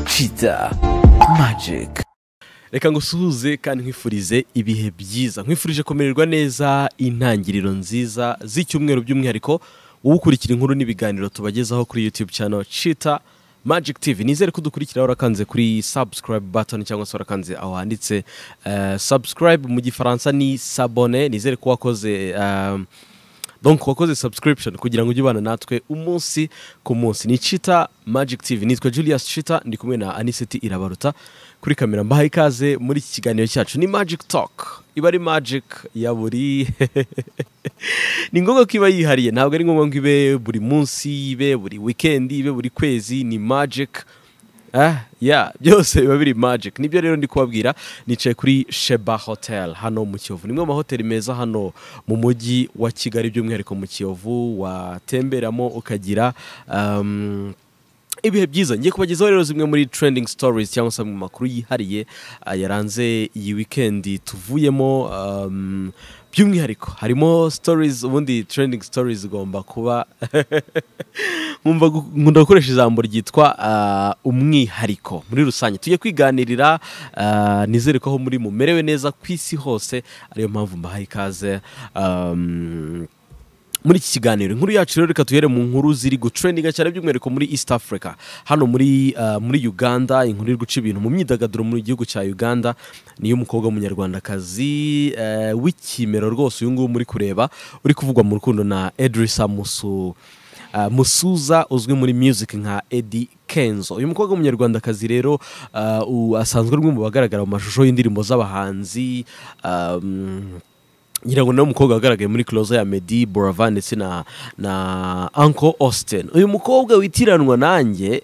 Kiza Magic reka ngusuhuze kandi nkwifurize ibihe byiza nkwifurije kumererwa neza intangiriro nziza z'icyumweru by'umwihariko wowe ukurikira inkuru n'ibiganiro tubagezaho kuri youtube channel cita magic tv nizere ko udukurikira warakanze kuri subscribe button cyangwa se warakanze aho handitse eh, subscribe mu gifaransa ni sabone nizere ko wakoze eh, donc wakoze subscription kugira ngo ujye ubana natwe umunsi ku munsi ni Chita Magic TV nitwa Julius Chita ndi kumwe na Aniseti Irabaruta kuri kamera mbahaye ikaze muri iki kiganiro cyacu ni Magic Talk iba ari magic ya buri ni ngombwa ko iba yihariye ntabwo ari ngombwa ngo ibe buri munsi ibe buri weekend ibe buri kwezi ni magic Ah, yeah, byose biba biri magic nibyo rero ndi kubabwira nicaye kuri sheba hotel hano mu kiyovu nimwe mu mahoteli meza hano mu mujyi wa kigali by'umwihariko mu kiyovu watemberamo ukagira um, ibihe byiza ngiye kubagezaho rero zimwe muri trending stories cyangwa se mu makuru yihariye ah, yaranze iyi weekend tuvuyemo um, by'umwihariko harimo stories ubundi trending stories igomba kuba nkumva gu- nkunda gukoresha ijambo ryitwa ah, umwihariko muri rusange tujye kwiganirira ah, nizere ko aho muri mumerewe neza ku isi hose ariyo mpamvu mbahaye ikaze um, muri iki kiganiro inkuru yacu rero reka tuhere mu nkuru ziri gutrendinga cyane by'umwihariko muri east africa hano muri, ah, muri uganda inkuru iri guca ibintu mu myidagaduro mu gihugu cya uganda niyo umukobwa w'umunyarwandakazi eh, w'ikimero rwose uyu nguyu muri kureba uri kuvugwa mu rukundo na edrisa musu ah, musuza uzwi muri music nka edi kenzo uyu mukobwa w'umunyarwandakazi rero ah, u- asanzwe ari umwe mu bagaragara mu mashusho y'indirimbo z'abahanzi ah, mm, ngira ngo nawe umukobwa wagaragaye muri closer ya Meddy Boravan ndetse na na Uncle Austin uyu mukobwa witiranwa nanjye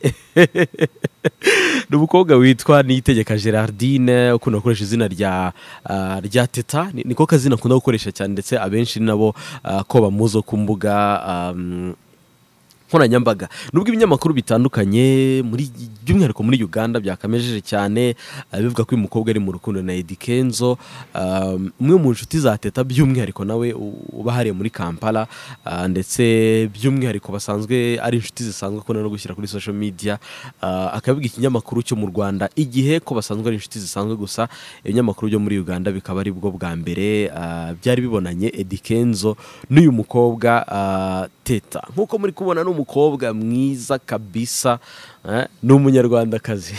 ni umukobwa witwa Niyitegeka Gerardine ukunda gukoresha izina rya ah, rya Teta Ni- niko kazina akunda gukoresha cyane ndetse abenshi ni nabo ah, ko bamuzi ku mbuga ah, nkoranyambaga nubwo ibinyamakuru bitandukanye muri by'umwihariko muri uganda byakamejeje cyane ah, bivuga ko uyu mukobwa ari mu rukundo na edi kenzo ah, umwe mu nshuti za teta by'umwihariko nawe u- uba hariya muri kampala ah, ndetse by'umwihariko basanzwe ari inshuti zisanzwe akunda no gushyira kuri social media ah, akabiga ikinyamakuru cyo mu rwanda igihe ko basanzwe ari inshuti zisanzwe gusa ibinyamakuru byo muri uganda bikaba ari bwo bwa mbere ah, byari bibonanye edi kenzo n'uyu mukobwa ah, teta nk'uko muri kubona ni umukobwa mwiza kabisa eh, ni umunyarwandakazi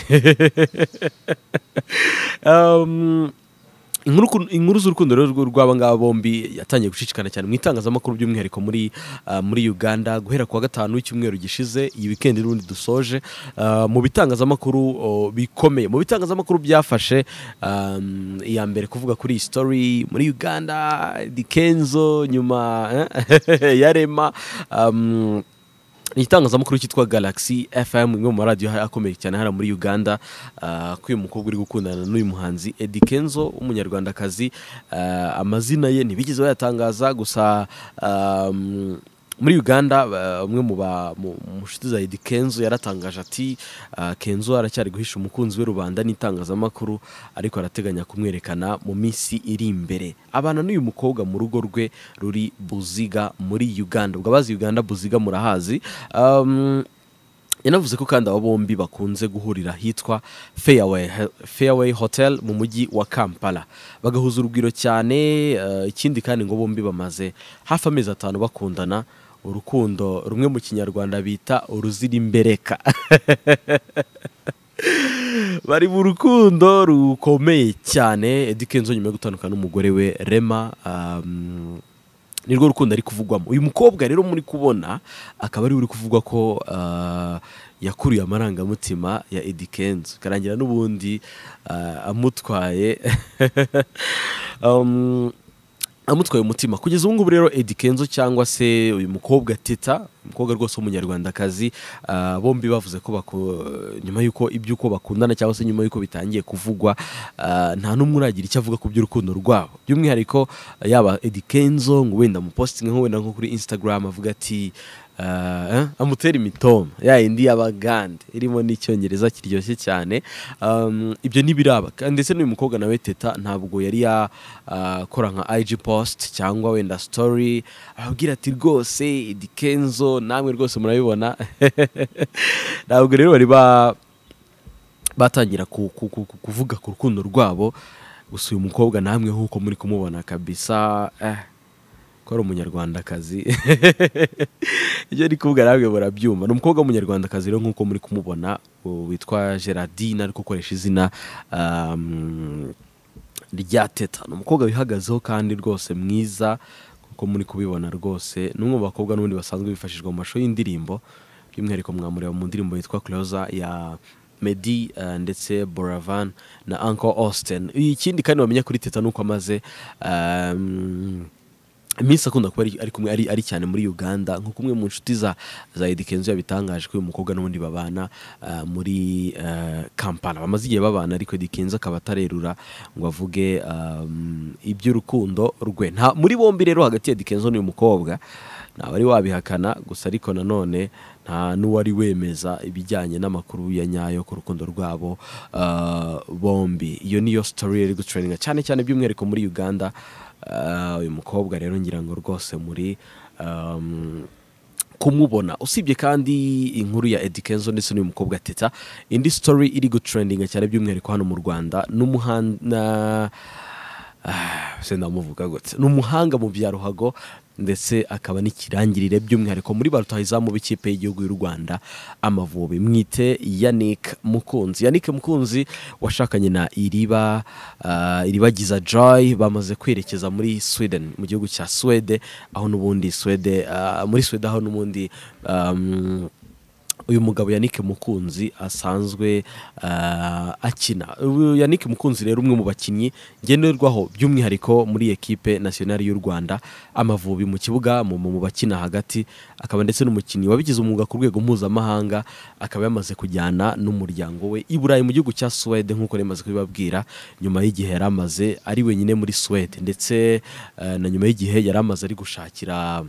Um, inkuru ku- inkuru z'urukundo rero rw- rw'aba ngaba bombi yatangiye gushishikana cyane mu itangazamakuru by'umwihariko muri, ah, muri uganda guhera kuwa gatanu w'icyumweru gishize iyi wikendi n'ubundi dusoje Ah, mu bitangazamakuru oh, bikomeye mu bitangazamakuru byafashe um, iya mbere kuvuga kuri iyi story muri uganda dikenzo nyuma eh, yarema um, ni itangazamakuru cyitwa galaxy fm imwe mu maradiyo akomeye cyane hano muri uganda ah, ko uyu mukobwa uri gukundana n'uyu muhanzi edi kenzo w'umunyarwandakazi Ah, amazina ye ntibigeze bayatangaza gusa ah, mm, muri uganda ah, umwe mu ba- mu- mu nshuti za edi kenzo yaratangaje ati ah, kenzo aracyari guhisha umukunzi we rubanda n'itangazamakuru ariko arateganya kumwerekana mu minsi iri imbere abana n'uyu mukobwa mu rugo rwe ruri buziga muri uganda ubwo abazi uganda buziga murahazi um, yanavuze ko kandi aba bombi bakunze guhurira ahitwa Fairway, Fairway Hotel mu mujyi wa Kampala bagahuza urugwiro cyane eh, ikindi kandi ngo bombi bamaze hafi amezi atanu bakundana urukundo rumwe mu kinyarwanda bita uruzirimbereka bari mu rukundo rukomeye cyane Eddy Kenzo nyuma yo gutandukana n'umugore we Rema um, nirwo rukundo ari kuvugwamo uyu mukobwa rero muri kubona akaba ari uri kuvugwa ko ah, yakuruye amarangamutima ya Eddy Kenzo karangira n'ubundi ah, amutwaye um, amutwaye umutima kugeza ubu ngubu rero Eddy Kenzo cyangwa se uyu mukobwa Teta umukobwa rwose w'umunyarwandakazi ah, bombi bavuze ko baku- nyuma y'uko iby'uko bakundana cyangwa se nyuma y'uko bitangiye kuvugwa ah, nta n'umwe uragira icyo avuga ku by'urukundo rwabo by'umwihariko yaba Eddy Kenzo ngo wenda amupositinge nko wenda nko kuri Instagram avuga ati ah, eh, amutera imitoma ya indi y'abagande irimo n'icyongereza kiryoshye cyane um, ibyo ntibiraba Kandi ndetse n'uyu mukobwa nawe teta ntabwo yari yakora nka IG post cyangwa wenda story ababwira ati rwose Eddy Kenzo namwe rwose murabibona ntabwo rero bari ba batangira ku- ku- ku- ku- kuvuga ku rukundo rwabo gusa uyu mukobwa namwe nk'uko muri kumubona kabisa eh, ko ari umunyarwandakazi ibyo ari kuvuga namwe murabyumva ni umukobwa w'umunyarwandakazi rero nk'uko muri kumubona u- witwa gerardine ariko ukoresha izina um, rya teta ni umukobwa wihagazeho kandi rwose mwiza kuko muri kubibona rwose ni umwe mu bakobwa n'ubundi basanzwe bifashishwa mu mashusho y'indirimbo by'umwihariko mwamureba mu ndirimbo yitwa closer ya Meddy eh, ndetse Boravan na Uncle Austin ikindi kandi wamenya kuri teta nuko amaze um, iminsi akunda kuba ari, ari, kumwe, ari, ari cyane muri uganda nko kumwe mu nshuti za, za Eddy kenzo yabitangaje ko uyu mukobwa n'ubundi babana ah, muri ah, kampala bamaze igihe babana ariko Eddy kenzo akaba atarerura ngo avuge um, iby'urukundo rwe nta muri bombi rero hagati ya Eddy kenzo n'uyu mukobwa ntawari wabihakana gusa ariko nanone nta n'uwari wemeza ibijyanye n'amakuru ya nyayo ku rukundo rwabo ah, bombi iyo niyo story yari gucuraninga cyane cyane by'umwihariko muri uganda Ah, uyu mukobwa rero ngira ngo rwose muri um, kumubona usibye kandi inkuru ya Eddy Kenzo ndetse n'uyu mukobwa Teta indi story iri gutrendinga cyane by'umwihariko hano mu Rwanda n'umuhanda ah, se ndamuvuga gute n'umuhanga mu bya ruhago ndetse akaba n'ikirangirire by'umwihariko muri ba rutahizamu b'ikipe y'igihugu y'u Rwanda Amavubi mwite Yannick Mukunzi Yannick Mukunzi washakanye na Iriba ah, Iribagiza Joy bamaze kwerekeza muri Sweden mu gihugu cya Swede aho n'ubundi Swede ah, muri Swede aho n'ubundi um, uyu mugabo Yannick Mukunzi asanzwe ah, akina Uyu Yannick Mukunzi rero umwe mu bakinnyi ngenderwaho by'umwihariko muri ekipe nasiyonari y'u Rwanda Amavubi mu kibuga mu mu- mu bakina hagati akaba ndetse n'umukinnyi wabigize umwuga ku rwego mpuzamahanga akaba yamaze kujyana n'umuryango we i Burayi mu gihugu cya Suwede nk'uko nari maze kubibabwira nyuma y'igihe yari amaze ari wenyine muri Suwede ndetse eh, na nyuma y'igihe yari amaze ari gushakira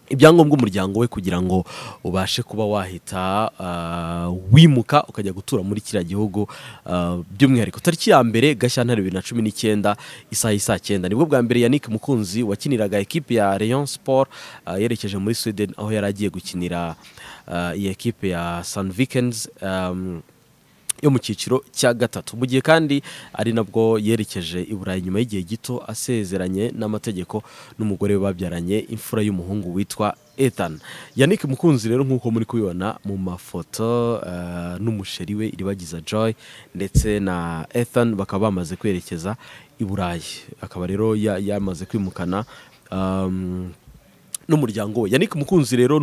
ibyangombwa umuryango we kugira ngo ubashe kuba wahita ah, wimuka ukajya gutura muri kiriya gihugu ah, by'umwihariko tariki ya mbere gashyantare bibiri na cumi n'icyenda isaha y'isaa cyenda nibwo bwa mbere yannick mukunzi wakiniraga ekipe ya rayon sport ah, yerekeje muri sweden aho yari agiye gukinira ah, iyi ekipe ya san vikens um, yo mu cyiciro cya gatatu mu gihe kandi ari nabwo yerekeje i burayi nyuma y'igihe gito asezeranye n'amategeko n'umugore we babyaranye imfura y'umuhungu witwa Ethan Yannick Mukunzi rero nk'uko muri kubibona mu mafoto eh, n'umusheri we iribagiza Joy ndetse na Ethan bakaba bamaze kwerekeza i burayi akaba rero ya- yamaze kwimukana um, n'umuryango we Yannick Mukunzi rero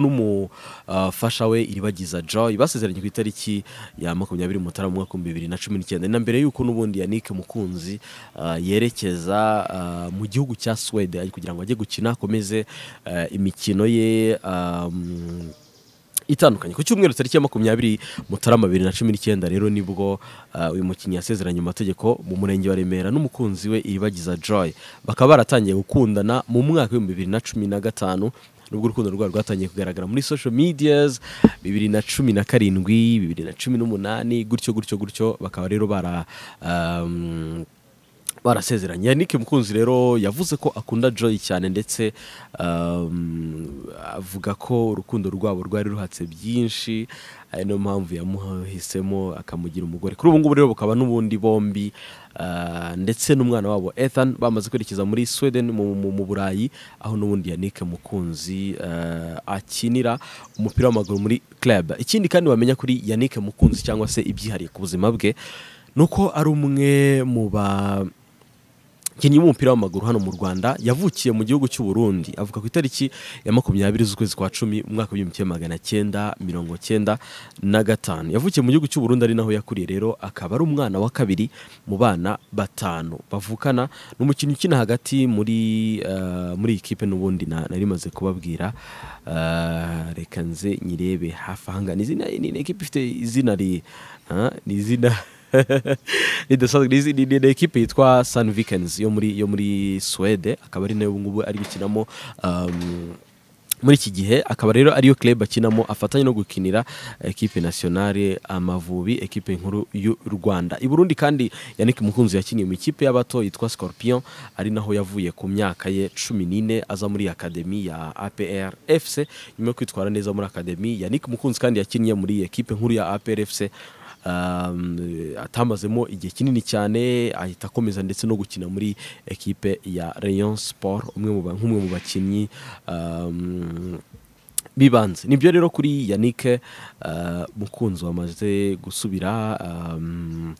n'umufasha we iribagiza Joy basezeranye ku itariki ya makumyabiri Mutarama mu mwaka w'ibihumbi bibiri na cumi n'icyenda na mbere y'uko n'ubundi Yannick Mukunzi ah, yerekeza ah, mu gihugu cya Swede kugira ngo ajye gukina akomeze ah, imikino ye ah, mm, itandukanye ku cyumweru tariki ya makumyabiri mutarama bibiri na cumi n'icyenda rero nibwo ah, uyu mukinnyi yasezeranye mu mategeko mu murenge wa remera n'umukunzi we iribagiza joy bakaba baratangiye gukundana mu mwaka w'ibihumbi bibiri na cumi na gatanu nubwo urukundo rwabo rwatangiye kugaragara muri social medias bibiri na cumi na karindwi bibiri na cumi n'umunani gutyo gutyo gutyo bakaba rero bara um, barasezeranye Yannick Mukunzi rero yavuze ko akunda Joy cyane ndetse um, avuga ko urukundo rwabo rwari ruhatse byinshi ari niyo mpamvu yamuhisemo akamugira umugore kuri ubu ngubu rero bukaba n'ubundi bombi ah, ndetse n'umwana wabo Ethan bamaze kwerekeza muri Sweden mu, mu, mu Burayi aho n'ubundi Yannick Mukunzi ah, akinira umupira w'amaguru muri club ikindi kandi wamenya kuri Yannick Mukunzi cyangwa se ibyihariye ku buzima bwe nuko ari umwe mu ba bakinnyi b'umupira w'amaguru hano mu Rwanda yavukiye mu gihugu cy'u Burundi avuka ku itariki ya makumyabiri z'ukwezi kwa cumi mu mwaka w'igihumbi kimwe magana cyenda mirongo cyenda na gatanu yavukiye mu gihugu cy'u Burundi ari naho yakuriye rero akaba ari umwana wa kabiri mu bana batanu bavukana n'umukinnyi ukina hagati muri eh, muri iyi kipe n'ubundi na- nari maze kubabwira Eh, reka nze nyirebe hafi ahanga ni izina ni ni ekipe ifite izina ri ah, ni izina ridasanzwe ni izi- ni ni- ni ekipe yitwa Sun Vikings yo muri yo muri Swede akaba ari nayo ubu ngubu ari gukinamo um, muri iki gihe akaba rero ariyo club akinamo afatanye no gukinira ekipe nationale Amavubi ekipe nkuru y'u Rwanda i Burundi kandi Yannick Mukunzi yakiniye mu ikipe y'abato yitwa Scorpion ari naho yavuye ku myaka ye cumi n'ine aza muri akademi ya APR FC nyuma yo kwitwara neza muri akademi Yannick Mukunzi kandi yakiniye muri ekipe nkuru ya APR FC um, atamazemo igihe kinini cyane ahita akomeza ndetse no gukina muri ekipe ya Rayon Sport umwe mu ba- nk'umwe mu bakinnyi um, bibanze nibyo rero kuri yannick uh, mukunzi wamaze gusubira um,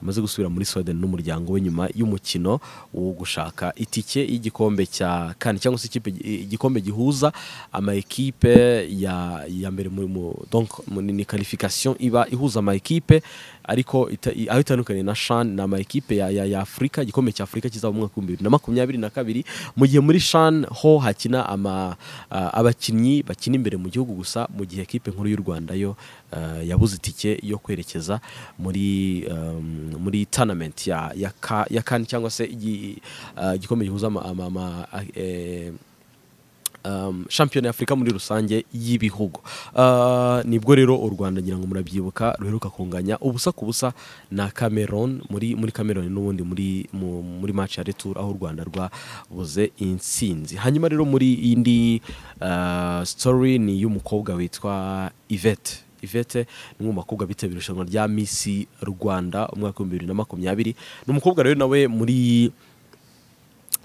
wamaze gusubira muri sweden n'umuryango we nyuma y'umukino wo gushaka itike y'igikombe cya kane cyangwa se ikipe- igikombe gihuza ama ekipe ya, ya mbere mu, mu, donc mu- ni- ni qualification iba ihuza ama ekipe ariko ita- i- aho itandukaniye na shan ni ama ekipe ya, ya, ya afurika igikombe cya afurika kizaba mu mwaka w'ibihumbi bibiri na makumyabiri na kabiri mu gihe muri shan ho hakina ama, ah, abakinnyi bakina imbere mu gihugu gusa mu gihe ekipe nkuru y'u rwanda yo ah, yabuze itike yo kwerekeza muri um, muri tournament ya, ya, ka, ya kan cyangwa se igi- ah, igikombe gihuza ama, ama, ama, eh, um, shampiyona y'afurika muri rusange y'ibihugu Ah, nibwo rero u rwanda ngira ngo murabyibuka ruheruka kunganya ubusa ku busa na cameroon muri muri cameroon n'ubundi muri mu, muri match ya retour aho u rwanda rwabuze intsinzi hanyuma rero muri indi ah, story ni iy'umukobwa witwa yvette Yvette ni umwe mu bakobwa bitabiriye irushanwa rya Miss Rwanda umwaka w'ibihumbi bibiri na makumyabiri ni umukobwa rero nawe muri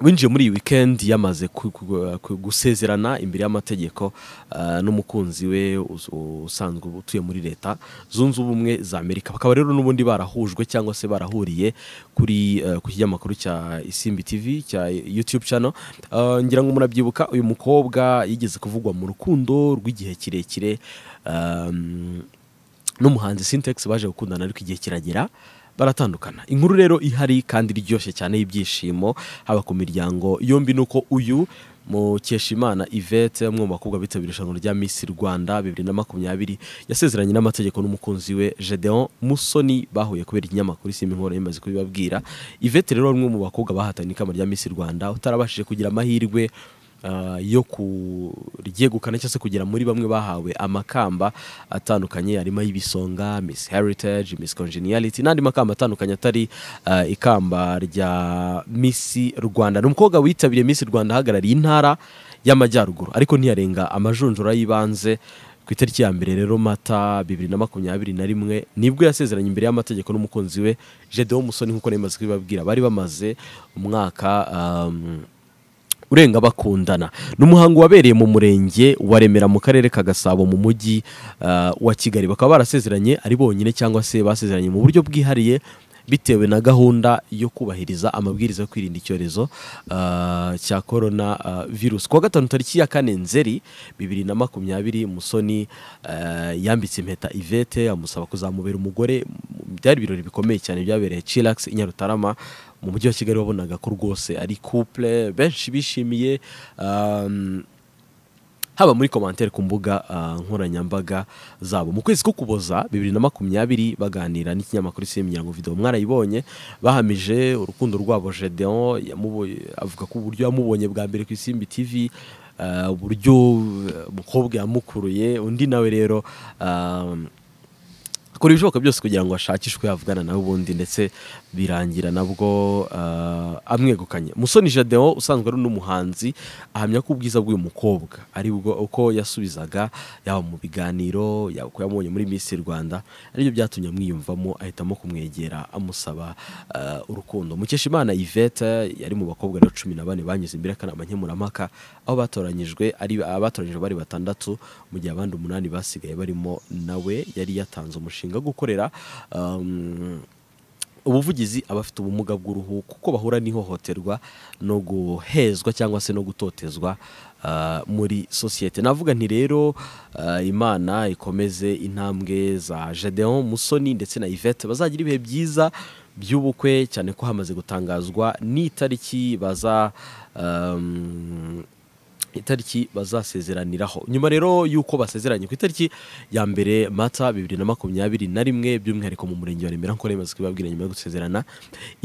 winjiye muri iyi weekend yamaze ku- ku- ku- gusezerana imbere y'amategeko ah, n'umukunzi we us- usanzwe utuye muri leta zunze ubumwe za amerika bakaba rero n'ubundi barahujwe cyangwa se barahuriye kuri eh, ku kinyamakuru cya isimbi tv cya youtube channel Ah, ngira ngo murabyibuka uyu mukobwa yigeze kuvugwa mu rukundo rw'igihe kirekire um, n'umuhanzi Sintex baje gukundana ariko igihe kiragera baratandukana inkuru rero ihari kandi iryoshye cyane y'ibyishimo haba ku miryango yombi ni uko uyu mukeshimana ivete umwe mu bakobwa bitabiriye irushanwa rya Miss rwanda bibiri na makumyabiri yasezeranye n'amategeko n'umukunzi we gedeon musoni bahuye kubera ikinyamakuru isimba inkoro yamaze kubibabwira ivete rero umwe mu bakobwa bahatanye ikamba rya Miss rwanda utarabashije kugira amahirwe ah, yo kuryegukana cyangwa se kugera muri bamwe bahawe amakamba atandukanye harimo ay'ibisonga miss heritage miss congeniality n'andi makamba atandukanye atari ah, ikamba rya miss rwanda ni umukobwa witabiriye miss rwanda ahagarariye intara y'amajyaruguru ariko ntiyarenga amajonjora y'ibanze ku itariki ya mbere rero mata bibiri na makumyabiri na rimwe nibwo yasezeranye imbere y'amategeko n'umukunzi we gedeon musoni nk'uko nari maze kubibabwira bari bamaze umwaka um, urenga bakundana ni umuhango wabereye mu murenge wa remera mu karere ka gasabo mu mujyi ah, wa kigali bakaba barasezeranye ari bonyine cyangwa se basezeranye mu buryo bwihariye bitewe na gahunda yo kubahiriza amabwiriza yo kwirinda icyorezo ah, cya korona ah, virusi kuwa gatanu tariki ya kane nzeri bibiri na makumyabiri musoni ah, yambitse impeta ivete amusaba kuzamubera umugore byari ibirori bikomeye cyane byabereye chilax i nyarutarama mu mujyi wa kigali wabonaga ko rwose ari couple benshi bishimiye um, haba muri komantere ku mbuga ah, nkoranyambaga zabo mu kwezi ko kuboza bibiri na makumyabiri baganira n'ikinyamakuru cy'imiryango video mwarayibonye bahamije urukundo rwabo Gedeon yamuboye- avuga ko uburyo yamubonye bwa mbere ku isimbi tv ah, uburyo eh, umukobwa yamukuruye undi nawe rero um, akora ibishoboka byose kugira ngo ashakishwe yavugana nawe ubundi ndetse birangira nabwo ah, amwegukanye musoni jadeo usanzwe ari n'umuhanzi ahamya ko ubwiza bw'uyu mukobwa ari bwo uko yasubizaga yaba mu biganiro yaba uko yamubonye muri Miss rwanda aribyo byatumye amwiyumvamo ahitamo kumwegera amusaba ah, urukundo mukeshimana ivete yari mu bakobwa rero cumi na bane banyuze imbere y'akanama nkemurampaka aho batoranyijwe ari abatoranyijwe bari batandatu mu gihe abandi umunani basigaye barimo nawe yari yatanze umushinga wo gukorera um, ubuvugizi abafite ubumuga bw'uruhu kuko bahura n'ihohoterwa no guhezwa cyangwa se no gutotezwa ah, muri sosiyete navuga nti rero ah, imana ikomeze intambwe za Gedeon Musoni ndetse na Yvette bazagira ibihe byiza by'ubukwe cyane ko hamaze gutangazwa n'itariki baza um, itariki bazasezeraniraho nyuma rero y'uko basezeranye ku itariki ya mbere mata bibiri na makumyabiri na rimwe by'umwihariko mu murenge wa remera nk'uko rimaze kubibabwira nyuma yo gusezerana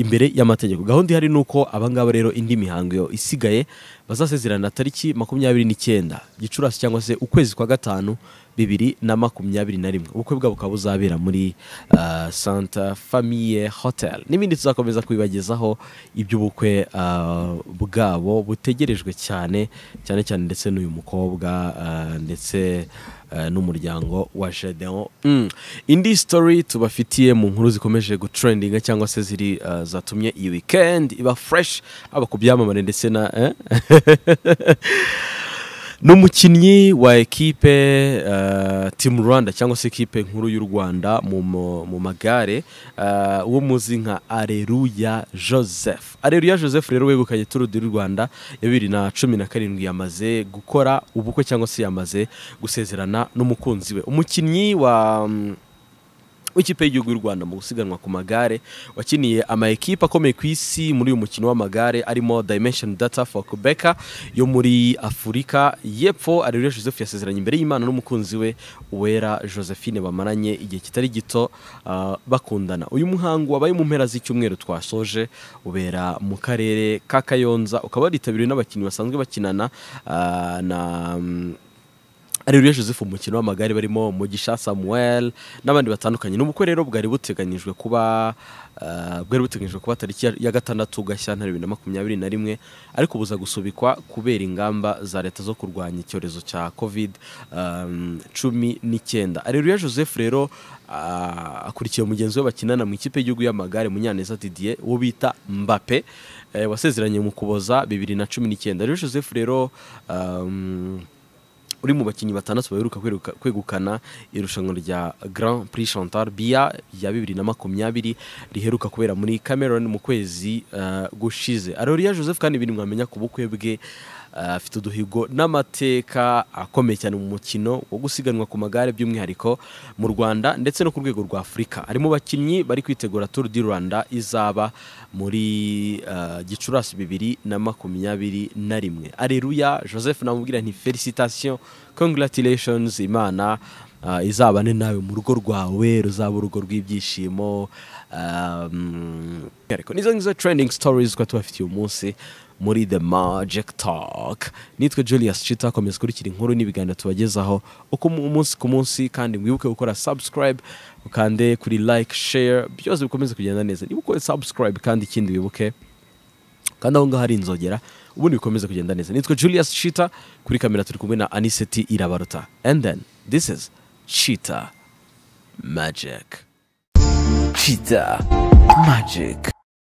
imbere y'amategeko gahunda ihari ni uko abangaba rero indi mihango yo isigaye bazasezerana tariki makumyabiri n'icyenda gicurasi cyangwa se ukwezi kwa gatanu bibiri na makumyabiri na rimwe ubukwe bwabo bukaba buzabera muri ah, santa famiye hotel n'ibindi tuzakomeza kubibagezaho iby'ubukwe ah, bwabo butegerejwe cyane cyane cyane ndetse n'uyu mukobwa ah, ndetse ah, n'umuryango wa Gedeon Mm. indi story tubafitiye mu nkuru zikomeje gutrendinga cyangwa se ziri ah, zatumye iyi weekend iba fresh haba ku byamamare ndetse na eh? n'umukinnyi wa ekipe eh, timu rwanda cyangwa se ekipe nkuru y'u rwanda mu, mu, mu magare eh, wo muzi nka areruya joseph areruya joseph rero wegukanye turu di rwanda ya bibiri na cumi na karindwi yamaze gukora ubukwe cyangwa se yamaze gusezerana n'umukunzi we umukinnyi wa mm, w'ikipe y'igihugu y'u Rwanda mu gusiganwa ku magare wakiniye ama ekipe akomeye ku isi muri uyu mukino w'amagare arimo Dimension Data for Quebec yo muri Afurika y'Epfo Areruya Joseph yasezeranye imbere y'Imana n'umukunzi we Uwera Josephine bamaranye igihe kitari gito ah, bakundana uyu muhango wabaye mu mpera z'icyumweru twasoje ubera mu karere ka Kayonza ukaba waritabiriwe n'abakinnyi basanzwe bakinana ah, na mm, Areruya Joseph mu mukino w'amagare barimo Mugisha Samuel n'abandi batandukanye n'ubukwe rero bwari buteganyijwe kuba eh, bwari buteganyijwe kuba tariki ya- ya gatandatu Gashyantare bibiri na makumyabiri na rimwe ariko buza gusubikwa kubera ingamba za leta zo kurwanya icyorezo cya covid um, cumi n'icyenda Areruya Joseph rero ah, akurikiye mugenzi we bakinana mu ikipe y'igihugu y'amagare Munyaneza Didier uwo bita Mbappe eh, wasezeranye mu kuboza bibiri na cumi n'icyenda Areruya Joseph rero um, uri mu bakinnyi batandatu baheruka kweruka- kwegukana irushanwa rya Grand Prix Chantal Bia rya bibiri na makumyabiri riheruka kubera muri Cameroon mu kwezi eh, gushize Areruya Joseph kandi ibindi mwamenya ku bukwe bwe eh, afite uduhigo n'amateka akomeye cyane mu mukino wo gusiganwa ku magare by'umwihariko mu Rwanda ndetse no ku rwego rwa Afurika ari mu bakinnyi bari kwitegura Tour du Rwanda izaba muri eh, Gicurasi bibiri na makumyabiri na rimwe Areruya Joseph namubwira nti felicitation congratulations Imana ah, izabane nawe mu rugo rwawe ruzaba urugo rw'ibyishimo um, ariko nizo ngizo trending stories twari tubafitiye umunsi muri the magic talk nitwe julius chita komeza kurikira inkuru n'ibiganiro tubagezaho uko mu- umunsi ku munsi kandi mwibuke gukora subscribe ukande kuri like share byose bikomeze kugenda neza niba ukore subscribe kandi ikindi wibuke kandi aho ngaho ari inzogera ubundi bikomeze kugenda neza nitwe julius chita kuri kamera turi kumwe na aniseti irabaruta and then this is chita magic Cheetah Magic.